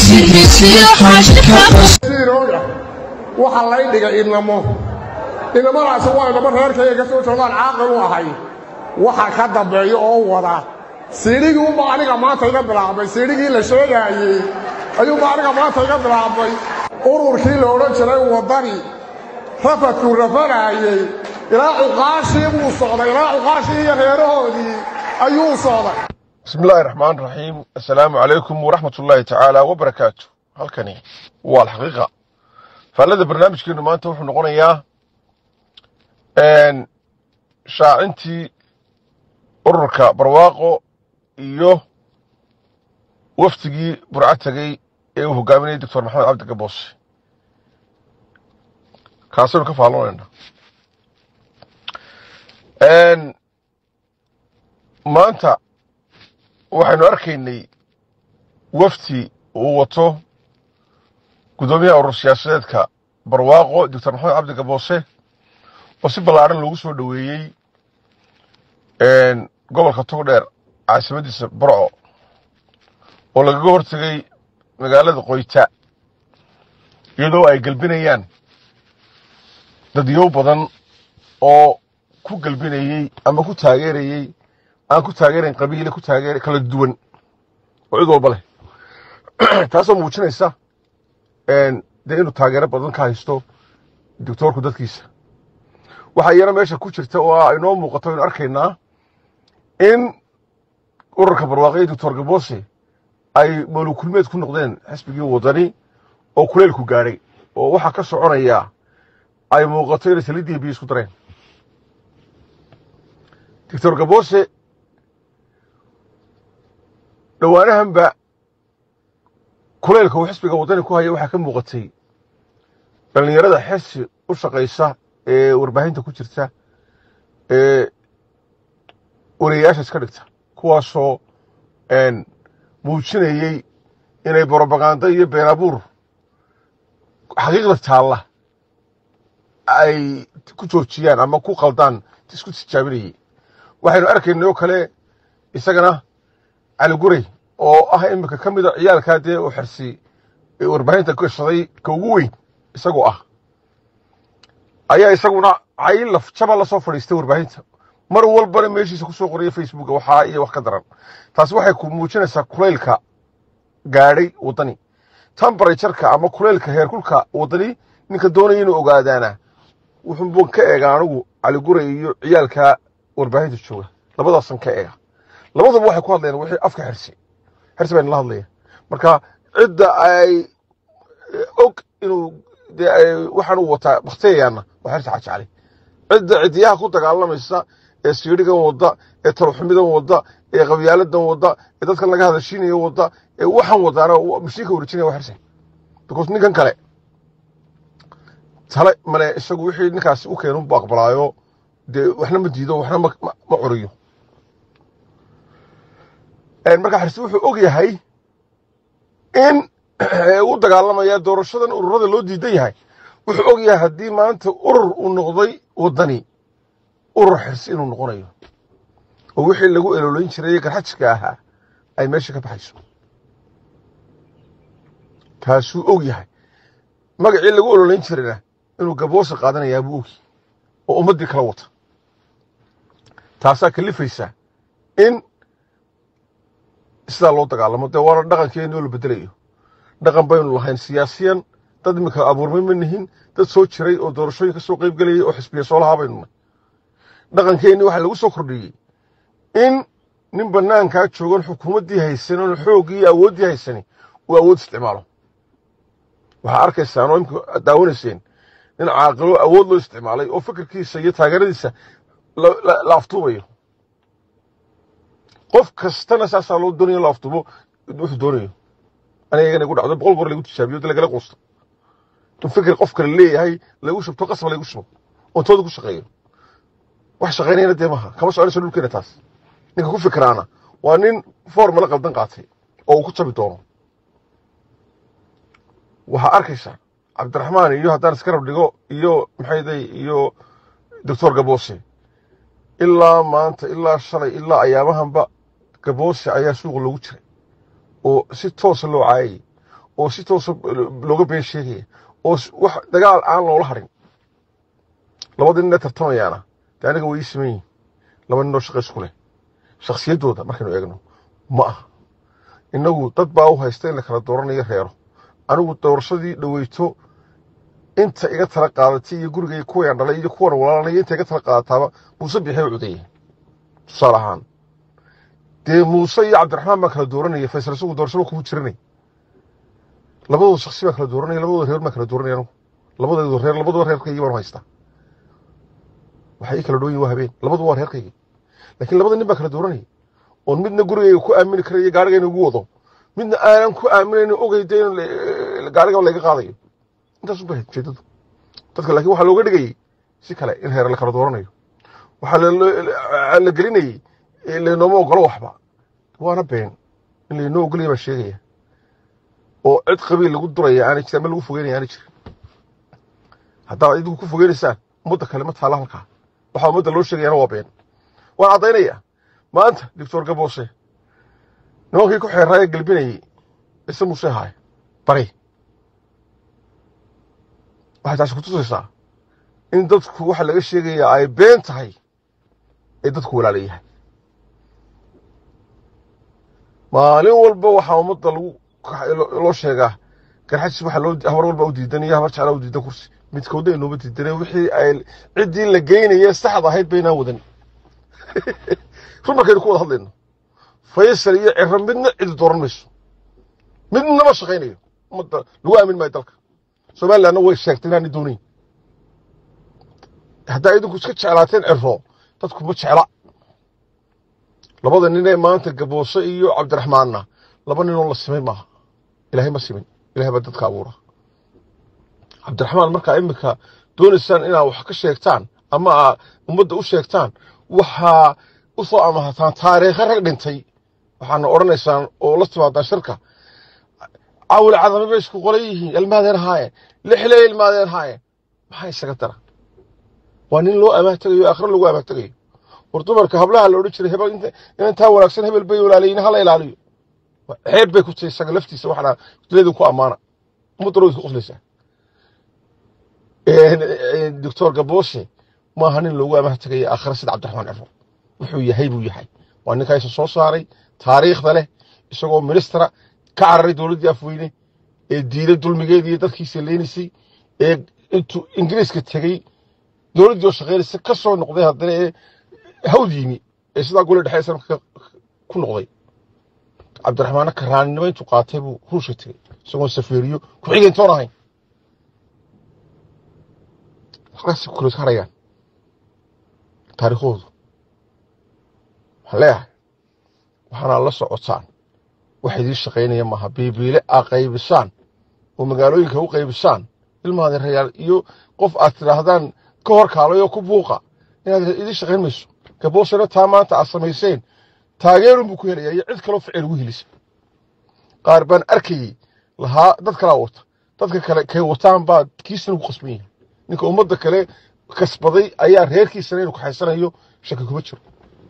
siirooda waxa lay dhigay idnamo idnamadaasi waa idnamo reerkayga ka soo jeedaan caaqil u ahay waxa ka dambeeya oo wada siidhigii unba aniga maanta iga bilaabmay siidhigii la sheegaayey ayuunba aniga maanta iga bilaabmay ururkii la odhan jiray waddani rafadkuu rafanaayey ilaa cuqaashii buu socday ilaa cuqaashii iyo reerahoodii ayuu socday بسم الله الرحمن الرحيم السلام عليكم ورحمة الله تعالى وبركاته halkani waa alxaqiiqa faallada barnaamijkeenu maanta wuxuu noqonayaa shaacintii ururka barwaaqo iyo wafdigii burco tegey ee uu hogaaminayay doctor maxamed cabdi gaboose kaasaynu ka faalloonayna maanta waxaynu arkaynay wafdi uu wato guddoomiyaha urur siyaasadeedka barwaaqo doctor maxamed cabdi gaboose oo si ballaadhan loogu soo dhoweeyey gobolka togdheer caasimadiisa barco oo lagaga hortegay magaalada qoyta iyadoo ay gelbinayaan dadyow badan oo ku gelbinayey ama ku taageerayey aan ku taageerayn qabiile ku taageer kala duwan oo cid walba leh taasoo muujinaysa dee inuu taageero badan ka haysto doctoorku dadkiisa waxaa iyana meesha ku jirta oo a inoo muuqato aynu arkaynaa in ururka barwaaqo iyo doctor gaboose ay mawlukulmeed ku noqdeen xisbigii wadani oo kuleylku gaadhay oo waxaa ka soconaya ay muuqato inay saliiddii biyo isku dareen doctor gaboose dhowaanahanba kuleylka uu xisbiga waddani ku haya waxaa ka muuqatay dhallinyarada xirsi u shaqaysa ee warbaahinta ku jirta ee wariyayaasha iska dhigta kuwaasoo muujinayey inay brobaganda iyo been abuur xaqiiqda taalla ay ku joojiyaan ama ku qaldaan isku tijaabinayey waxaynu arkaynay oo kale isagana cali guray oo ah iminka ka mida ciyaalkaa dee uu xirsi warbaahinta gashaday ka ugu weyn isagoo ah ayaa isaguna caylaf jaba la soo fadhiistay warbaahinta mar walbana meeshiisa ku soo qoraya facebooka waxaa iyo wax ka daran taasi waxay ku muujinaysaa kuleylka gaadhay waddani tambarajarka ama kuleylka heerkulka waddani ninka doonaya inuu ogaadaana wuxuuban ka eega anigu cali guray iyo ciyaalka warbaahinta jooga labadaasan ka eega labadaba waxay ku hadlayaan wixii afka xirsi xirsi bayna la hadlaya marka cidda ay og inuu waxaan uu wataa baktiyayaana waa xirsi xajacali cidda cidiyaha ku dagaalamaysa ee siidhigan wadda ee talxumidan wadda ee qabyaaladan wadda ee dadkan laga hadashiinayo wadda ee waxaan wadaana mashiinka wareejinaya waa xirsi because ninkan kale tale male isagu wixii ninkaasi u keenu bu aqbalaayo dee waxna ma diido waxna ma curiyo marka xirsi wuxuu og yahay in u dagaalamaya doorashadan ururada loo diidan yahay wuxuu og yahay haddii maanta urur uu noqday waddani urur xirsi inuu noqonayo oo wixii lagu elolayn jiray garxajka ahaa ay meesha ka baxayso taasuu og yahay magacii lagu elolayn jirayna inuu gaboose qaadanayaa buu ogi oo ummaddii kala wata taasaa kalifaysa in sidaa loo dagaalamo dee waana dhaqankeeni oo la bedelayo dhaqan baynu lahayn siyaasiyan dad iminka abuurmay ma nihin dad soo jiray oo doorashooyin ka soo qayb gelayay oo xisbiya soo lahaa baynu nahay dhaqankeenni waxaa lagu soo kordhiyey in nin bannaankaa joogan xukuumaddii haysan oon xooggii iyo awooddii haysani uu awood isticmaalo waxaa arkaysaan oo imika daawanayseen nin caaqilo awood loo isticmaalay oo fikirkiisa iyo taageeradiisa la aftuubayo qof kastana saasaa loo doonayo la aftuubo wuxuu doonayo aniga igana igu dhacdo boqol goor lagu tijaabiyo de lagala quusto in fikir qof kale leeyahay lagu shubto qasba lagu shubo oon tooda ku shaqeeyo wax shaqaynayna dee maha kama soconayso dhulkeena taas ninka ku fikiraana waa nin formala qaldan qaatay oo uu ku jabi doono waxaa arkaysaa cabdiraxmaan iyo haddaan iskarab dhigo iyo maxayday iyo doctor gaboose ilaa maanta ilaa shalay ilaa ayaamahanba gaboose ayaa suuqa loogu jiray oo si toosa loo caayayey oo si toosa looga been sheegaya oo wax dagaal aan loola harin labada nin ee tartamayaana dee aniga way ii siman yihin laba ninoo shaqa isku leh shakhsiyaddooda markaynu eegno ma aha innagu dad baa u haysta in la kala dooranayo reero anigu doorashadii dhoweyto inta iga tala qaadatay iyo gurigay kuwayaan dhalay iyo kuwan walaalanaya inta iga tala qaadataaba muuse bixi u cudayay tusaale ahaan dee muuse iyo cabdiraxmaan baa kala dooranaya faysal isagu doorashada kuma jiranay labadooda shaksi baa kala dooranaya labadooda reer baa kala dooranaya anigu labadeedu reer labadaba reerkaygii baan u haystaa waxay ii kala dhoon yihin waa habeen labaduba waa reerkaygii laakiin labada nin baa kala dooranaya oon midna gurigayga ku aamini karayo gaarigayna ugu wado midna aanan ku aaminayn ogeyda in gaariga layga qaadayo intaas ubaa ujeedadu dadka laakiin waxaa looga dhigayey si kale in reer la kala dooranayo waxaa la gelinayey laynooma ogolo waxba waana been in laynoo ogolaya baa sheegaya oo cid qabiil lagu duraya aanay jirin ama lagu fogeynaya aanay jirin haddaad idinku ku fogeynaysaan ummadda kale ma taala halkaa waxaa ummadda loo sheegayana waa been waan caddaynaya maanta doctor gaboose nimankii ku xeeraaye gelbinayey ise muuse haay bari waxay taasi kutusaysaa in dadku waxa laga sheegayaa ay been tahay ee dadku walaala yahay maalin walba waxaa ummadda lagu loo sheegaa garxajis waxa loo habar walba u diidan iyo habar jeclaa u diidan kursi midkooda inooma diidane wixii ay ciddii la geynayee saxda ahayd baynaan wadan run markaynu ku wada hadlayno faysal iyo ciro midna cidi dooran mayso midnama shaqaynayo ummadda lagu aamin maayo dalka somalilandna way sheegtay inaanay doonayn haddaa idinku iska jeclaateen ciro dadku ma jecla labada nin ee maanta gaboose iyo cabdiraxmaanna laba ninoo la simay maaha ilaahay ma simin ilahay baa dadka abuura cabdiraxmaan markaa iminka doonaysaan inaad wax ka sheegtaan ama aad ummadda u sheegtaan waxaa u soo amahataan taariikha rag dhintay waxaana odhanaysaan oo la timaadaan shirka cawli cadame bay isku qolan yihiin ilmaadeen haayeen lixley ilmaadeen haayeen maxaa isaga dara waa nin loo amaah tegayo aakhiro lagu amaah tegayo war dumarka hablaha la odhan jiray hebel intaa wanaagsan hebel bay walaalayiin hala ilaaliyo ceeb bay ku tahay isaga laftiisa waxaana leedin ku ammaana ummadda way isku qoslaysaa doctor gabooshe maaha nin loogu amaah tegaya aakhira sida cabdiraxmaan ciro wuxuu yahay buu yahay waa ninkaisa soo saaray taariikhda leh isagoo ministra ka cararay dowladdii afweyne ee diiday dulmigeedii iyo dadkiisa leenaysay ee intuu ingiriiska tegey dowladdii oo shaqaynaysa ka soo noqday haddana ee hawd yimi ee sidaa gole dhexe islamka ku noqday cabdiraxmaanna karaannimo intuu qaatay buu ruushka tegey isagoon safeeriyo ku-xigeentoon ahayn halkaasi kula harayaan taariikhdoodu waxaan leeyahay waxaana la socotaan wax idiin shaqaynaya maaha biibiile aa qaybisaan oo magaalooyinka u qaybisaan ilmaada rayaal iyo qof aad tidhaahdaan ka hor kaalayoo ku buuqa inaad idiin shaqayn mayso gaboosana taa maanta aad samayseen taageerun buu ku helayaa iyo cid kaloo ficil ugu helisa qaar baan arkayey lahaa dad kalaa wata dadka kale kay wataan baa kiisana ugu qasban yahay ninka ummadda kale kasbaday ayaa reerkiisana inuu kaxaysanayo shaki kuma jiro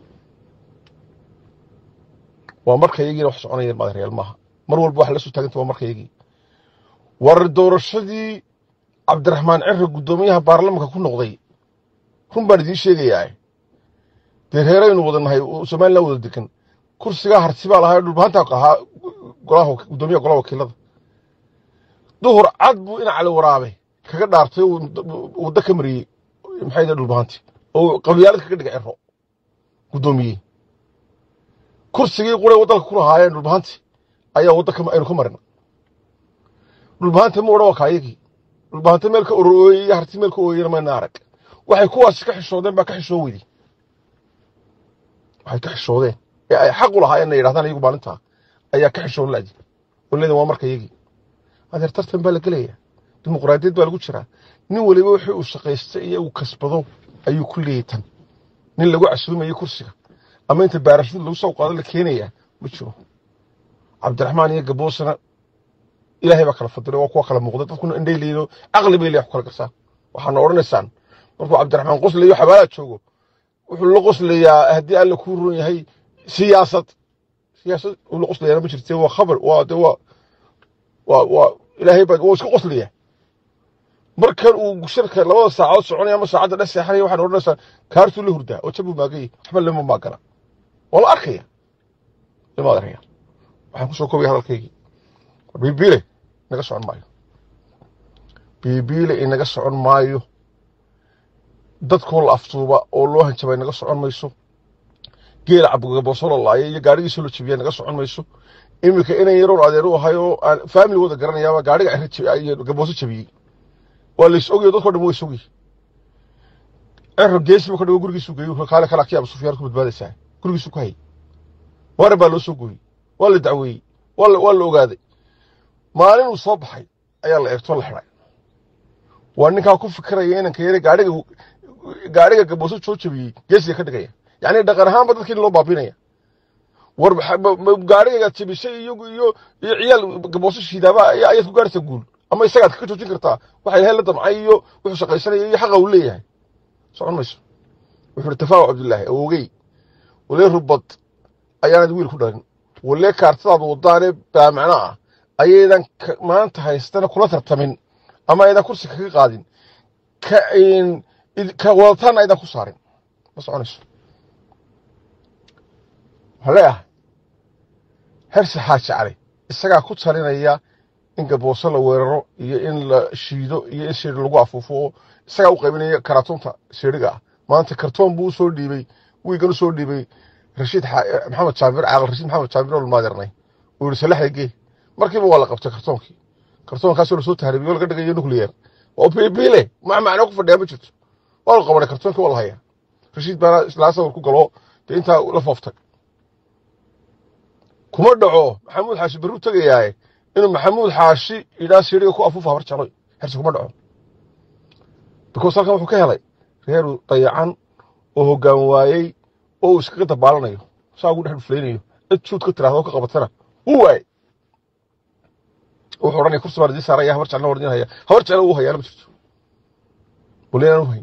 waa marka yagiina wax soconayeen maadareyaal maaha mar walba wax la soo taaganta waa marka yagii war doorashadii cabdiraxmaan ciro guddoomiyaha baarlamanka ku noqday run baan idiin sheegayaa dee reeraynu wada nahay somalilan wada degan kursigaa harti baa lahaa dhulbahantaa ahaa golaha guddoomiyaha golaha wakiilada duhur cad buu ina cali waraabe kaga dhaartay waddo ka mariyey maxay dee dhulbahanti oo qabyaalad kaga dhigay ciro guddoomiyey kursigii quray waddanka ku lahaayeen dhulbahanti ayaa wadda aynu ka marina dhulbahanta ma odhan waa kaayagii dhulbahanta meel ka orooyey iyo harti meel ka ooyeyna mayna arag waxay kuwaasi ka xishoodeen baa ka xishoo weyday waxay ka xishoodeen ee ay xaq u lahaayeen na yidhahdaan iyagu maalintaa ayaa ka xishoon laaji oo leedan waa marka yagii adeer tartan baa la gelayaa dimuqraadiyad baa lagu jiraa nin waliba wixii uu shaqaystay iyo uu kasbado ayuu ku leeyay tan nin lagu casuumayo kursiga ama inta baarashada lagu soo qaado la keenayaa ma jiro cabdiraxmaan iyo gaboosana ilaahay baa kala fadilay waa kuwa kala muuqda dadkuna indhay leeyido caqli bay leeyahay ku kala garsaan waxaana odhanaysaan markuu cabdiraxmaan qoslayo xabaalaa joogo wuxuu la qoslayaa haddii alla kuu ron yahay siyaasad siyaasad uu la qoslayaana ma jirte waa khabar waa de waa waa waa ilaahay baa waa isku qoslaya markan uu shirka labada saacadood soconaya ama saacadda dhex seexanaya waxaan odhanaysaa kaartuu la hurdaa oo jabuu maagayay waxba lama maagana waa la arkaya lama arkaya waxaan kusoo koobaya hadalkaygii bibiile inaga socon maayo bibiile inaga socon maayo dadkoo la aftuuba oo loo hanjabay naga socon mayso geela cabgabooso la laaya iyo gaadhigiisoo la jabiya naga socon mayso iminka inan yaroon adeer u ahay oo aan faamiligooda garanayaaba gaadhiga iyo gabooso jabiyey waa lays ogayo dadko dhan way sogay cero geesiba ka dhago gurigiisu geeyo kaale kala kii abu sufyaan ku badbaadaysaa gurigiisu ku hayay waran baa loo soo gooyey waa la dacweeyey waa la waa la ogaaday maalin uu soo baxay ayaa la eegtoo la xidhay waa ninkaa ku fikiraya inanka yare gaadhiga gaadhiga gabooso soo jabiyey geesiga ka dhigaya yacni dhaqan ahaanba dadkii loo baabinaya war gaadhigagaad jabisay iyo iyo iyo ciyaal gabooso shiidaaba ayaad ku gaaraysaa guul ama isagaad ka joojin kartaa waxa ilahay la damcay iyo wuxuu shaqaysanaya iyo xaqa uu leeyahay socon mayso wuxuu tafaawa cabdullaahi awogey walee rubad ayaanad wiil ku dhalin walee kaartadaad wadaanee baamacno ah ayaydan maanta haystana kula tartamin ama aydan kursi kaga qaadin ka wadataanna aydan ku saarin ma soconayso waxaa leeyahay herse xaaji cali isagaa ku talinaya in gabooso la weeraro iyo in la shiido iyo in seeri lagu afuufo oo isagaa u qaybinaya karaatunta seeriga ah maanta kartoon buu usoo dhiibey wiigan usoo dhiibay rashiid maxamed jaabir caaqil rashiid maxamed jaabir oo lmaadirnay uu yihi salaxda gee markiiba waa la qabtay kartoonkii kartoonkaasoo lasoo tahribiyo laga dhigayo nuclear oo biibile ma macno ku fadhiyaa ma jirto waa la qabanay kartoonkii waa la hayaa rashiid baana islaa sawir ku galo dee intaa la fooftay kuma dhaco maxamuud xaashi berru tegayaaye inuu maxamuud xaashi idhaa siriga ku afuufa habar jecloy herse kuma dhaco because halkan wuxuu ka helay reeru dayacan oo hoggaan waayey oo uu iskaga dabaalanayo saa ugu dhex dhuflaynayo cid juud ka tiraahdo ka qabatana wuu waayey wuxuu odhanaya kursi baan idiin saaraya habar jeclna waan idiin haya habar jecla uu hayaana ma jirto bulinaan u hayn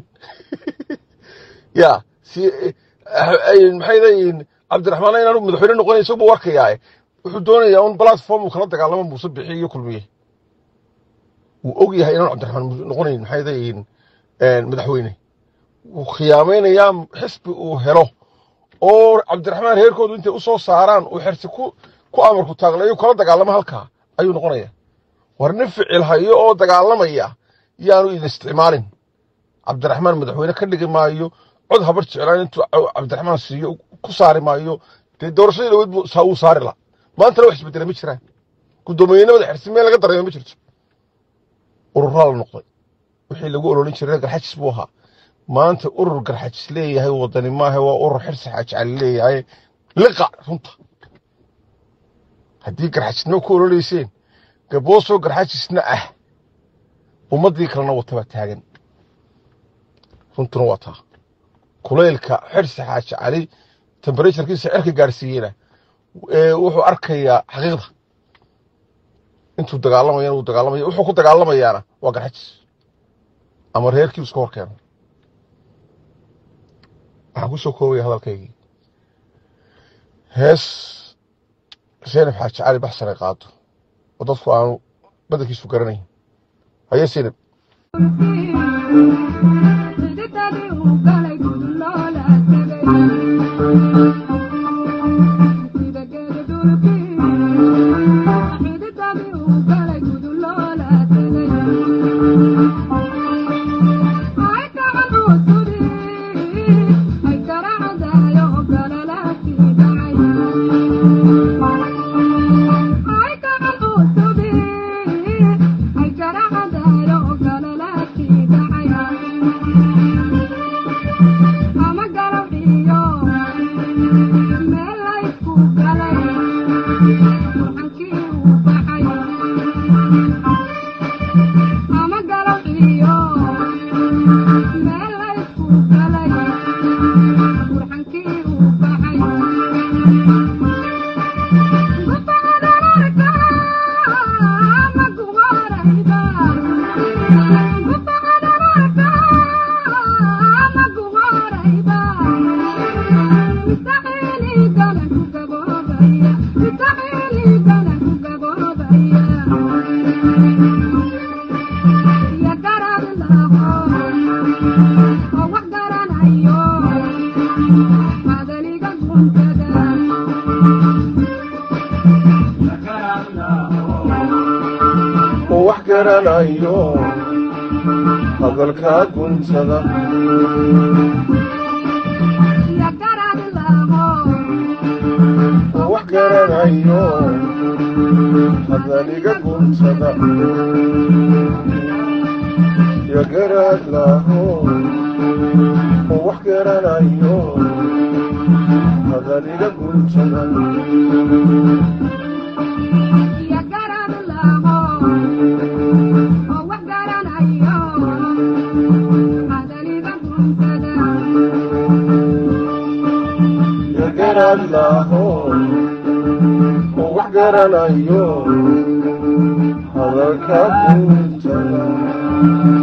ya si maxay leeyihiin cabdiraxmaan inaanu madaxweyne noqonay isagu buu arkayaae wuxuu doonayaa un platform uu kala dagaalamo muuse bixi iyo kulmiye wuu og yahay inaanu cabdiraxmaan noqonayn maxay leeyihiin madaxweyne wuu khiyaamaynayaa xisbi uu helo oo cabdiraxmaan reerkoodu intay u soo saaraan uu xersi ku ku amarku taaglayo kala dagaalamo halkaa ayuu noqonaya war nin ficil hayo oo dagaalamaya yaanu idin isticmaalin cabdiraxmaan madaxweyne ka dhigi maayo cod habar jeclaan intuu cabdiraxmaan siiyo ku saari maayo dee doorashadii dhaweyd wuu saari la maantana wax isbedela ma jiraan guddoomiyenimada xirsi meel laga dareemo ma jirto ururaa la noqday wixii lagu ololin jiray garxajis buu ahaa maanta urur garxajis leeyahay wadani maaha waa urur xirsi xaaji cali leeyahay liqa runta haddii garxajisnimo ku ololeyseen gaboosoo garxajisna ah ummaddii kalena watabaa taagan runtuna waa taa kulaylka xirsi xaaji cali temberaturekiisa cerka gaarsiiyeyna wuxuu arkayaa xaqiiqda intuu dagaalamayana wuu dagaalamaya wuxuu ku dagaalamayaana waa garxajis ama reerkii iska hor keeno waxaan ku soo koobaya hadalkaygii hees zaynab xaaji cali baxsan ay qaado oo dadku aanu badankiisu garanayn haye zaynab Thank you. garanayo hadalkaa guntada wax garanayo hadaliga guntada ya garaad laho wax garanayo hadaliga guntada ya garaad laho wax garanayo hadalkaa guntada